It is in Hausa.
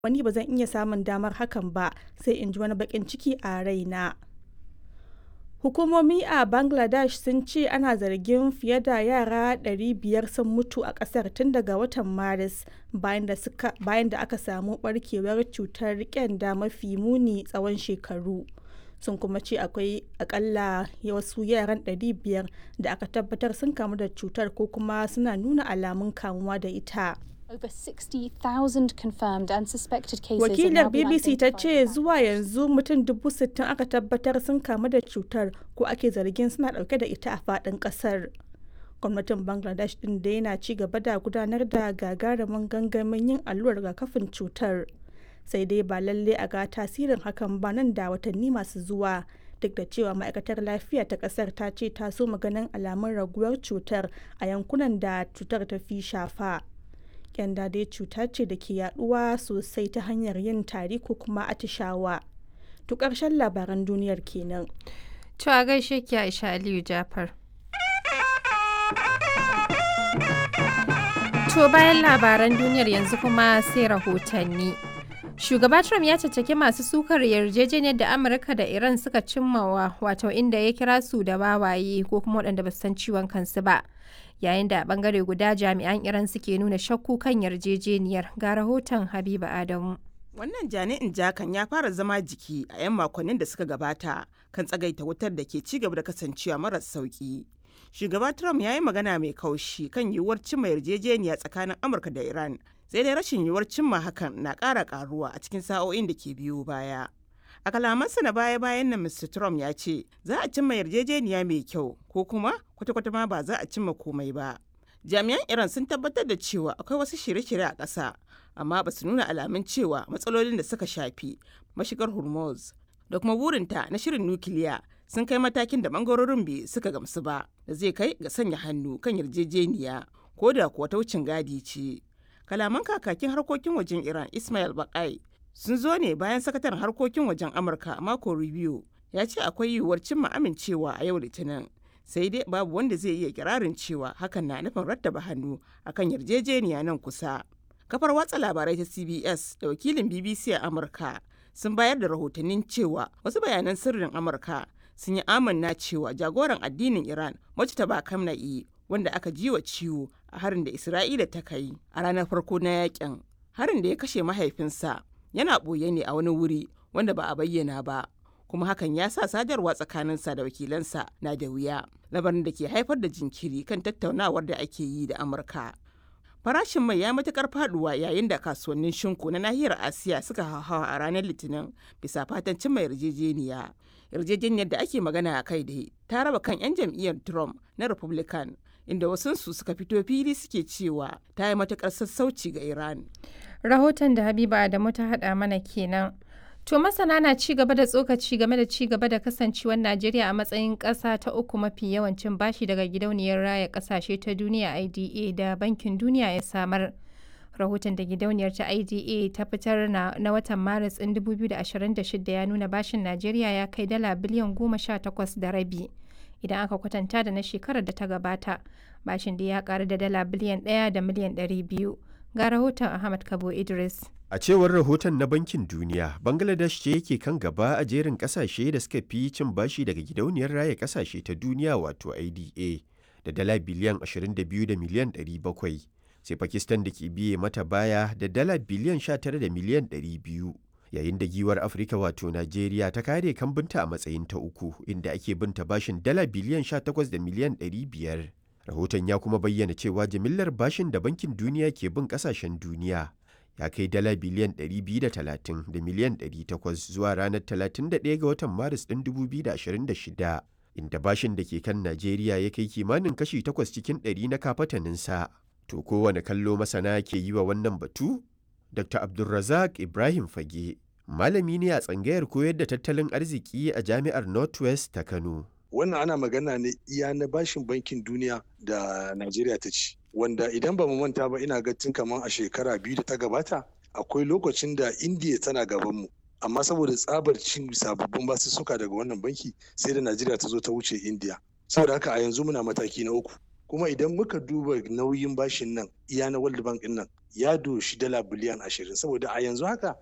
wani ba zan iya samun damar hakan ba sai in ji wani baƙin ciki a raina. Hukumomi a Bangladesh sun ce ana zargin fiye da yara 500 sun mutu a ƙasar tun daga watan Maris bayan da aka samu ɓarkewar cutar ƙyanda mafi muni tsawon shekaru. Sun kuma ce akwai akalla wasu yaran 500 da aka tabbatar sun kamu da cutar ko kuma suna nuna alamun kamuwa da ita. Over 60,000 confirmed and suspected cases Wakilar BBC ta ce zuwa yanzu mutum dubu sittin aka tabbatar sun kamu da cutar ko ake zargin suna dauke da ita a fadin kasar. Gwamnatin Bangladesh din da yana ci gaba da gudanar da gagarumin gangamin yin allurar rigakafin cutar. Sai dai ba lalle a ga tasirin hakan ba nan da watanni masu zuwa. Duk da cewa ma'aikatar lafiya ta kasar ta ce ta so maganin alamun raguwar cutar a yankunan da cutar ta fi shafa. kyanda dai cuta ce da ke yaduwa sosai ta hanyar yin tari ko kuma atishawa. To ƙarshen labaran duniyar kenan. To a gaishe ki Aisha Aliyu Jafar. To bayan labaran duniyar yanzu kuma sai rahotanni. Shugaba Trump ya caccaki masu sukar yarjejeniyar da Amurka da Iran suka cimmawa wato inda ya kira su da wawaye ko kuma waɗanda ba su san ciwon kansu ba. yayin da a bangare guda jami'an iran suke nuna shakku kan yarjejeniyar ga rahoton habiba adamu wannan jani'in jakan ya fara zama jiki a 'yan makonnin da suka gabata kan tsagaita wutar da ke ci gaba da kasancewa maras sauki shugaba trump ya yi magana mai kaushi kan yiwuwar cimma yarjejeniya tsakanin amurka da iran sai dai rashin yiwuwar cimma hakan na ƙara ƙaruwa a cikin sa'o'in da ke biyo baya a kalamansa na baya-bayan nan mr trump ya ce za a cimma yarjejeniya mai kyau ko kuma kwata-kwata ma ba za a cimma komai ba jami'an iran sun tabbatar da cewa akwai wasu shirye-shirye a ƙasa amma ba su nuna alamun cewa matsalolin da suka shafi mashigar hormuz da kuma burinta na shirin nukiliya sun kai matakin da bangarorin biyu suka gamsu ba da zai kai ga sanya hannu kan yarjejeniya ko da kuwa ta wucin gadi ce kalaman kakakin harkokin wajen iran ismail bakai sun zo ne bayan sakataren harkokin wajen amurka mako review ya ce akwai yiwuwar cimma amincewa a yau litinin sai dai babu wanda zai iya kirarin cewa hakan na nufin rattaba hannu akan yarjejeniya nan kusa kafar watsa labarai ta cbs da wakilin bbc a amurka sun bayar da rahotannin cewa wasu bayanan sirrin amurka sun yi amanna cewa jagoran addinin iran mujtaba kamna'i wanda aka ji wa ciwo a harin da isra'ila ta kai a ranar farko na yakin harin da ya kashe mahaifinsa yana ɓoye ne a wani wuri wanda ba a bayyana ba kuma hakan ya sa sadarwa tsakaninsa da wakilansa na da wuya labarin da ke haifar da jinkiri kan tattaunawar da ake yi da amurka farashin mai ya matukar faduwa yayin da kasuwannin shinku na nahiyar asiya suka hauhawa a ranar litinin bisa fatan cimma yarjejeniya yarjejeniyar da ake magana a kai da ta raba kan 'yan jam'iyyar trump na republican inda wasunsu suka fito fili suke cewa ta yi matukar sassauci ga iran rahoton da habiba adamu ta hada mana kenan to masana na ci gaba da tsokaci game da ci gaba da kasancewar najeriya a matsayin ƙasa ta uku mafi yawancin bashi daga gidauniyar raya ƙasashe ta duniya ida da bankin duniya ya samar rahoton da gidauniyar ta ida ta fitar na, na watan maris ɗin 2026 ya nuna bashin najeriya ya kai dala biliyan goma sha takwas da rabi idan aka kwatanta da na shekarar da ta gabata bashin da ya karu da dala biliyan ɗaya da miliyan ɗari biyu ga rahoton ahmad kabo idris A cewar rahoton na Bankin Duniya, Bangladesh ce yake kan gaba a jerin kasashe da suka fi cin bashi daga gidauniyar raya kasashe ta duniya wato IDA da dala biliyan 22 da miliyan 700, sai Pakistan da ke biye mata baya da dala biliyan 19 da miliyan 200. Yayin da giwar Afirka wato Najeriya ta kare kambinta a matsayin ta uku inda ake binta bashin dala biliyan 18 da miliyan 500. Rahoton ya kuma bayyana cewa jimillar bashin da Bankin Duniya ke bin kasashen duniya ya kai dala biliyan 230 da miliyan 800 zuwa ranar 31 ga watan maris ɗin 2026 inda bashin da ke kan najeriya ya kai kimanin kashi 8 cikin 100 na kafataninsa to kowane kallo masana ke yi wa wannan batu dr abdulrazak ibrahim fage malami ne a tsangayar koyar da tattalin arziki a jami'ar northwest ta kano wannan ana magana ne iya na bashin bankin duniya da najeriya ta ci wanda idan ba mu manta ba ina ga tun kamar a shekara biyu da ta gabata akwai lokacin da indiya tana gaban mu amma saboda tsabar cin sababbin basussuka daga wannan banki sai da najeriya ta zo ta wuce indiya saboda haka a yanzu muna mataki na uku kuma idan muka duba nauyin bashin nan iya na world bank din nan ya doshi dala biliyan ashirin saboda a yanzu haka